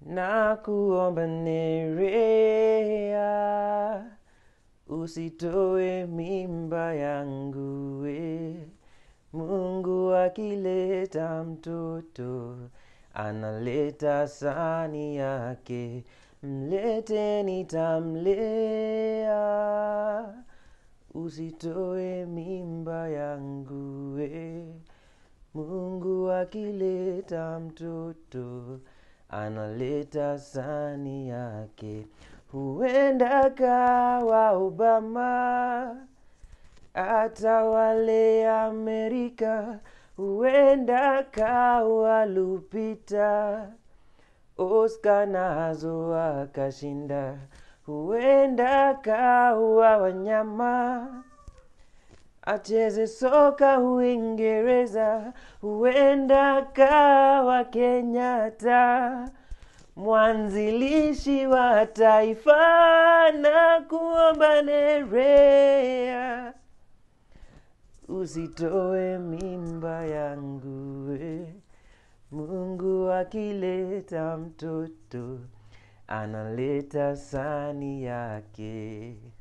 na kuomba Nerea, usitoe mimba yangu we. Mungu akileta mtoto analeta sani yake, mlete nitamlea. Usitoe mimba yangu we. Mungu akileta mtoto analeta sani yake, huenda kawa Obama atawale Amerika, huenda kawa Lupita Oscar nazo akashinda, huenda kawa wanyama acheze soka Uingereza, huenda kawa Kenyatta, mwanzilishi wa taifa na kuomba Nerea, usitoe mimba yangu we. Mungu akileta mtoto analeta sani yake.